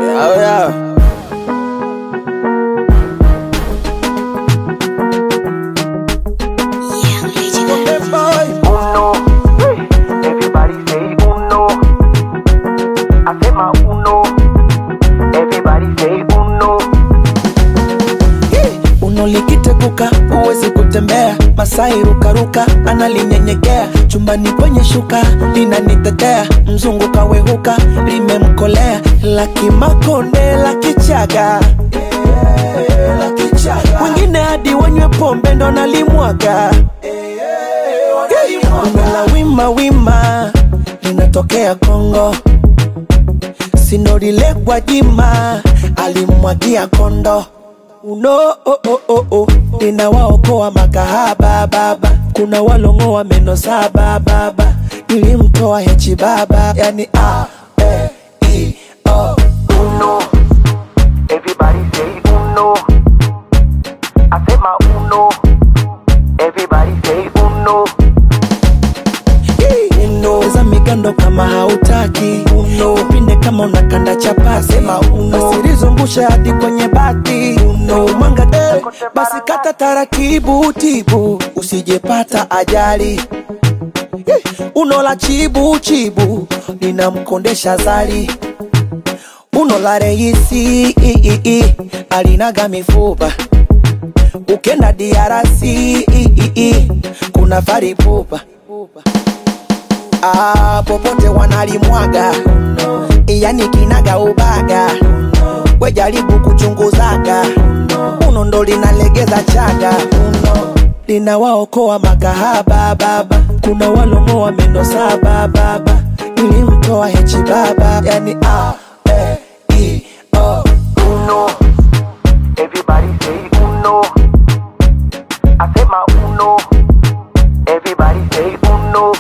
Oh yeah. Uno, everybody say uno. I say my uno, everybody say uno. uno likiteguka huwezi kutembea masai rukaruka analinyenyekea chumbani kwenye shuka linanitetea mzungu kawehuka limemkolea lakimakonde la kichaga wengine hadi wanywe pombe ndo nalimwaga Bongo la wima wima linatokea Kongo, sinorile Gwajima alimwagia kondo uno oh, oh, oh, oh. ninawaokoa makahaba baba, kuna walongoa meno saba baba, nilimtoa hechi baba, yani a e i o Uno, everybody say uno. I say my uno, everybody say uno. uno za migando kama hautaki uno pinde kama unakanda chapati sema uno basi hadi kwenye bati uno mwanga de basi kata taratibu tibu usijepata ajali Eh, uno la chibu chibu linamkondesha zali uno la reisi i, i, i, alinaga mifupa ukenda diarasi i, i, i, kuna faripupa ah, popote wanalimwaga yani kinaga ubaga we jaribu kuchunguzaga uno ndo linalegeza chaga uno linawaokoa makahaba baba kuna walongoa meno saba baba ilimtoa hechi baba yani a e i o Uno, everybody say uno. I say my uno, everybody say uno.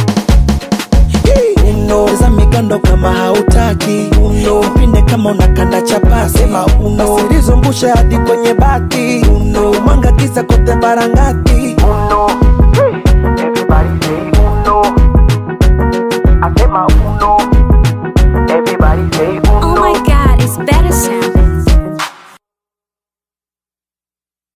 uno za migando kama hautaki uno pinde kama unakanda chapasi sema uno basi hadi kwenye bati uno mwanga kisa kote barangati Uno,